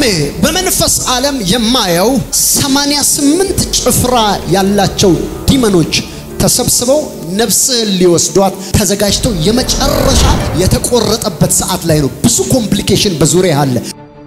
በመንፈስ ዓለም የማየው 88 ጭፍራ ያላቸው ዲመኖች ተሰብስበው ነፍስህን ሊወስዷት ተዘጋጅተው የመጨረሻ የተቆረጠበት ሰዓት ላይ ነው። ብዙ ኮምፕሊኬሽን በዙሪያ አለ።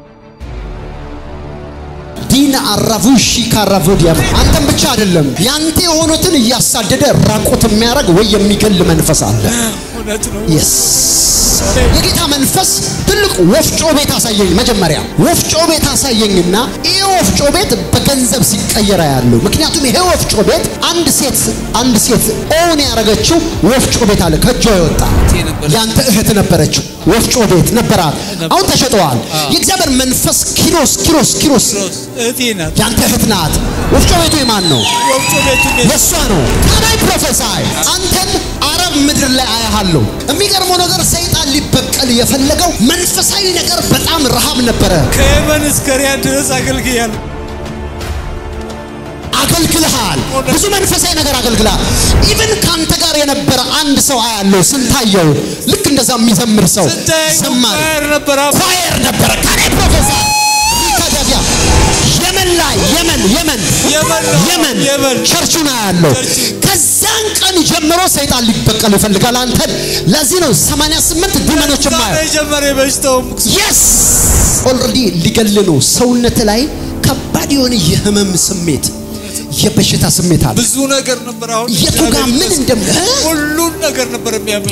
ዲና አራቡሺ ካራቮዲያ አንተም ብቻ አይደለም ያንተ የሆኑትን እያሳደደ ራቆት የሚያደርግ ወይ የሚገል መንፈስ አለ። እውነት ነው። የስ የጌታ መንፈስ ትልቅ ወፍጮ ቤት አሳየኝ። መጀመሪያ ወፍጮ ቤት አሳየኝና ይሄ ወፍጮ ቤት በገንዘብ ሲቀየር ያለው ምክንያቱም ይሄ ወፍጮ ቤት አንድ ሴት አንድ ሴት ኦን ያደረገችው ወፍጮ ቤት አለ ከእጇ የወጣ ነበረች። ያንተ እህት ነበረችው ወፍጮ ቤት ነበራት። አሁን ተሸጠዋል። የእግዚአብሔር መንፈስ ኪሮስ ኪሮስ ኪሮስ እህቴ ናት። ያንተ እህት ናት። ወፍጮ ቤቱ የማን ነው? ወፍጮ ቤቱ ቤት የእሷ ነው። ካናይ ፕሮፌሳይ አንተን አረብ ምድር ላይ አያሃለሁ። የሚገርመው ነገር ሰይጣን ሊበቀል የፈለገው መንፈሳዊ ነገር በጣም ረሃብ ነበረ። ከየመን እስከ ሪያድ ድረስ አገልግያለሁ። አገልግልሃል። ብዙ መንፈሳዊ ነገር አገልግልሃል። ኢቭን ከአንተ ጋር የነበረ አንድ ሰው አያለው ስንታየው ልክ እንደዛ የሚዘምር ሰው ስንታየው ዘማሪ ኳየር ነበር። አብ- ኳየር ነበረ። ካናይ ፕሮፌሳይ ሪካዳዲያ የመን ላይ የመን የመን የመን ነው። የመን የመን ቸርቹን አያለው። ከዛን ቀን ጀምሮ ሰይጣን ሊበቀል ይፈልጋል አንተን። ለዚህ ነው 88 ዲመኖች ዛሬ ማየው የጀመረ የበሽታውም የስ ኦልሬዲ ሊገል ነው። ሰውነት ላይ ከባድ የሆነ የህመም ስሜት፣ የበሽታ ስሜት አለ። ብዙ ነገር ነበር። አሁን የቱ ጋር ምን እንደም እ? ሁሉን ነገር ነበር የሚያመኝ።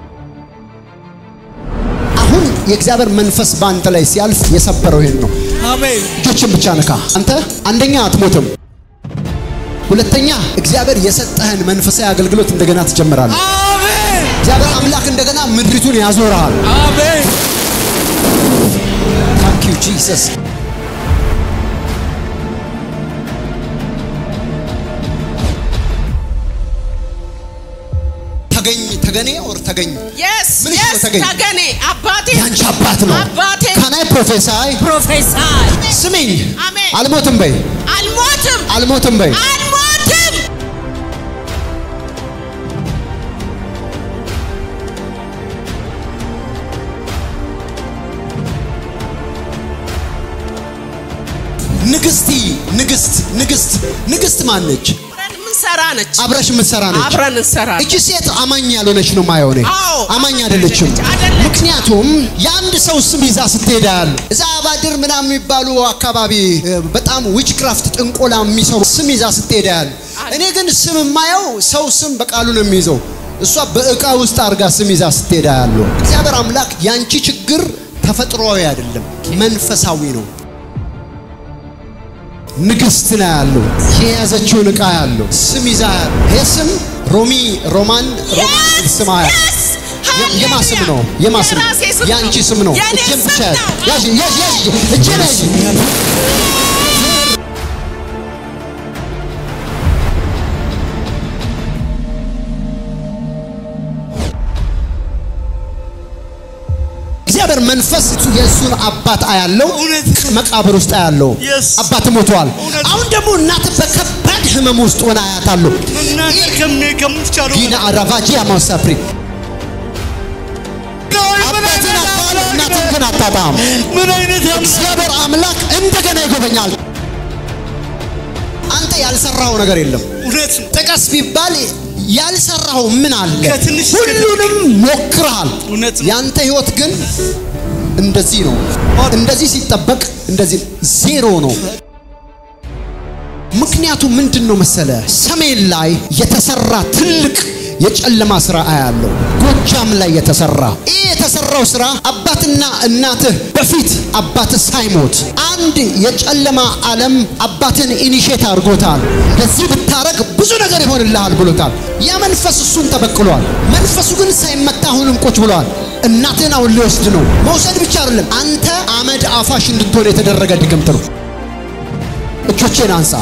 አሁን የእግዚአብሔር መንፈስ በአንተ ላይ ሲያልፍ የሰበረው ይሄን ነው። አሜን። እጆችን ብቻ ነካ። አንተ አንደኛ አትሞትም፣ ሁለተኛ እግዚአብሔር የሰጠህን መንፈሳዊ አገልግሎት እንደገና ትጀምራለህ። አሜን። እግዚአብሔር አምላክ እንደገና ምድሪቱን ያዞርሃል። አሜን። ታንክ ዩ ጂሰስ። ተገኝ ተገኔ ኦር ተገኝ የስ ምን የስ ይችላል ተገኝ? ተገኔ አባቴ ያንቺ አባት ነው። አባቴ ካናይ ፕሮፌሳይ ፕሮፌሰር ስሚኝ፣ አሜን። አልሞትም በይ፣ አልሞትም አልሞትም በይ። አልሞትም ንግስቲ ንግስት ንግስት ንግስት ማነች? አብረን ምንሰራ ነች አብረሽ የምትሰራ ነች። አብረን እንሰራ እቺ ሴት አማኝ ያልሆነች ነው ማየው እኔ። አዎ፣ አማኝ አይደለችም። አይደለችም። ምክንያቱም የአንድ ሰው ስም ይዛ ስትሄድ ያለ እዛ አባድር ምናምን የሚባሉ አካባቢ እ፣ በጣም ዊችክራፍት ጥንቆላ የሚሰሩ ስም ይዛ ስትሄድ ያለ እኔ ግን ስም የማየው ሰው ስም በቃሉ ነው የሚይዘው። እሷ በእቃ ውስጥ አድርጋ ስም ይዛ ስትሄድ ያለው እግዚአብሔር አምላክ ያንቺ ችግር ተፈጥሯዊ አይደለም፣ መንፈሳዊ ነው። ንግስት ነው ያለው የያዘችውን እቃ ያለው ስም ይዛ ያለው ይህ ስም ሮሚ ሮማን ሮማን የሚል ስም ያለው Yes! የማ ስም ነው? የማ ስም የራሴ ስም የአንቺ ነው። ስም ነው። የኔ እጄን ስም ብቻ ነው። ያዥ ያዥ ያዥ እጄን ያዥ። እግዚአብሔር መንፈስ የእሱን አባት አያለው እውነት መቃብር ውስጥ አያለው Yes. አባት ሞቷል። እውነት። አሁን ደግሞ እናት በከባድ ህመም ውስጥ ሆና አያታለሁ። እናንተ ከሚ ከምትቻሉ ጊና አራቫጂ አማሳፕሪ አባትን አታል እናትን ግን አታጣም። ምን አይነት አምላክ እግዚአብሔር አምላክ እንደገና ይጎበኛል። አንተ ያልሰራው ነገር የለም። እውነት ነው። ጥቀስ ቢባል ያልሰራው ምን አለ? ከትንሽ እስከ ሁሉንም ሞክረሃል። እውነት ነው። ያንተ ህይወት ግን እንደዚህ ነው። እንደዚህ ሲጠበቅ እንደዚህ ዜሮ ነው። ምክንያቱ ምንድን ነው መሰለ? ሰሜን ላይ የተሰራ ትልቅ የጨለማ ስራ አያለው። ጎጃም ላይ የተሰራ ይህ የተሰራው ስራ አባትና እናትህ በፊት አባትህ ሳይሞት አንድ የጨለማ ዓለም አባትን ኢኒሼት አድርጎታል። እንደዚህ ብታረግ ብዙ ነገር ይሆንልሃል ብሎታል። ያ መንፈስ እሱን ተበቅሏል። መንፈሱ ግን ሳይመታ አሁንም ቁጭ ብሏል። እናትህን አሁን ሊወስድ ነው። መውሰድ ብቻ አይደለም፣ አንተ አመድ አፋሽ እንድትሆን የተደረገ ድግምት ነው። እጆቼን አንሳ።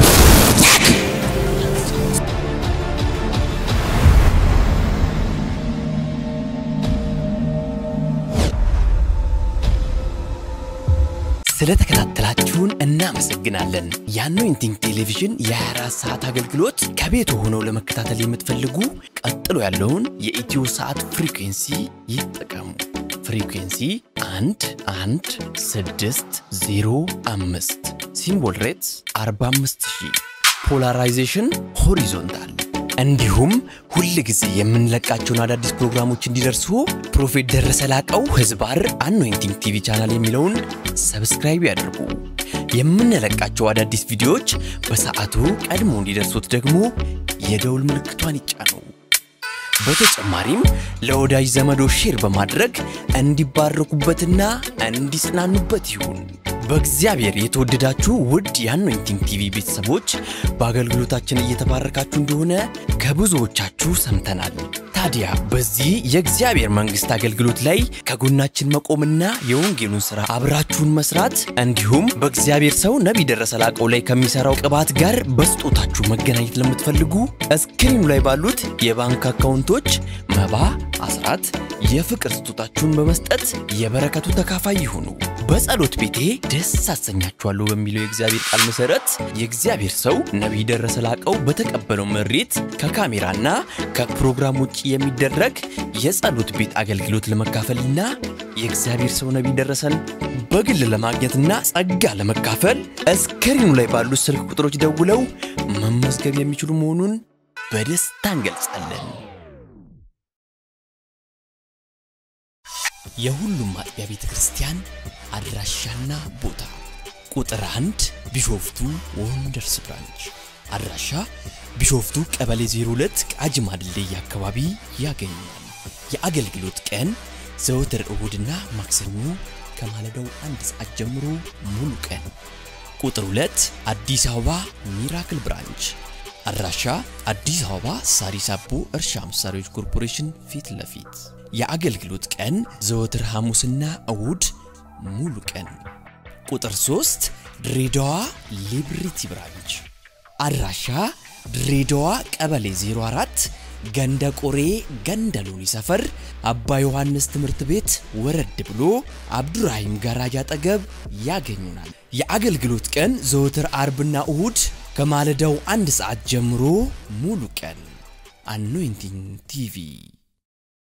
ስለተከታተላችሁን እናመሰግናለን። የአኖይንቲንግ ቴሌቪዥን የ24 ሰዓት አገልግሎት ከቤት ሆነው ለመከታተል የምትፈልጉ ቀጥሎ ያለውን የኢትዮ ሰዓት ፍሪኩንሲ ይጠቀሙ። ፍሪኩንሲ አንድ አንድ ስድስት ዜሮ አምስት ሲምቦል ሬትስ 45000 ፖላራይዜሽን ሆሪዞንታል እንዲሁም ሁል ጊዜ የምንለቃቸውን አዳዲስ ፕሮግራሞች እንዲደርሱ ፕሮፌት ደረሰ ላቀው ህዝባር አኖይንቲንግ ቲቪ ቻናል የሚለውን ሰብስክራይብ ያድርጉ። የምንለቃቸው አዳዲስ ቪዲዮዎች በሰዓቱ ቀድሞ እንዲደርሱት ደግሞ የደውል ምልክቷን ይጫኑ። በተጨማሪም ለወዳጅ ዘመዶ ሼር በማድረግ እንዲባረኩበትና እንዲጽናኑበት ይሁን። በእግዚአብሔር የተወደዳችሁ ውድ የአኖይንቲንግ ቲቪ ቤተሰቦች በአገልግሎታችን እየተባረካችሁ እንደሆነ ከብዙዎቻችሁ ሰምተናል። ታዲያ በዚህ የእግዚአብሔር መንግሥት አገልግሎት ላይ ከጎናችን መቆምና የወንጌሉን ሥራ አብራችሁን መስራት እንዲሁም በእግዚአብሔር ሰው ነቢይ ደረሰ ላቀው ላይ ከሚሠራው ቅባት ጋር በስጦታችሁ መገናኘት ለምትፈልጉ እስክሪኑ ላይ ባሉት የባንክ አካውንቶች መባ፣ አስራት፣ የፍቅር ስጦታችሁን በመስጠት የበረከቱ ተካፋይ ይሁኑ። በጸሎት ቤቴ ደስ አሰኛችኋለሁ በሚለው የእግዚአብሔር ቃል መሠረት የእግዚአብሔር ሰው ነቢይ ደረሰ ላቀው በተቀበለው መሬት ከካሜራና ከፕሮግራም ውጭ የሚደረግ የጸሎት ቤት አገልግሎት ለመካፈልና የእግዚአብሔር ሰው ነቢይ ደረሰን በግል ለማግኘትና ጸጋ ለመካፈል እስክሪኑ ላይ ባሉት ስልክ ቁጥሮች ደውለው መመዝገብ የሚችሉ መሆኑን በደስታ እንገልጻለን። የሁሉም አጥቢያ ቤተ ክርስቲያን አድራሻና ቦታ ቁጥር አንድ ቢሾፍቱ ወንደርስ ብራንች አድራሻ ቢሾፍቱ ቀበሌ 02 ቃጂማ ድልድይ አካባቢ ያገኛል። የአገልግሎት ቀን ዘወትር እሁድና ማክሰኞ ከማለዳው አንድ ሰዓት ጀምሮ ሙሉ ቀን። ቁጥር 2 አዲስ አበባ ሚራክል ብራንች አድራሻ አዲስ አበባ ሳሪስ አቦ እርሻ መሳሪያዎች ኮርፖሬሽን ፊት ለፊት የአገልግሎት ቀን ዘወትር ሐሙስና እሁድ ሙሉ ቀን። ቁጥር 3 ድሬዳዋ ሊብሪቲ ብራንች አድራሻ ድሬዳዋ ቀበሌ 04 ገንደ ቆሬ ገንደ ሎኒ ሰፈር አባ ዮሐንስ ትምህርት ቤት ወረድ ብሎ አብዱራሂም ጋራጅ አጠገብ ያገኙናል። የአገልግሎት ቀን ዘወትር አርብና እሁድ ከማለዳው አንድ ሰዓት ጀምሮ ሙሉ ቀን። አኖይንቲንግ ቲቪ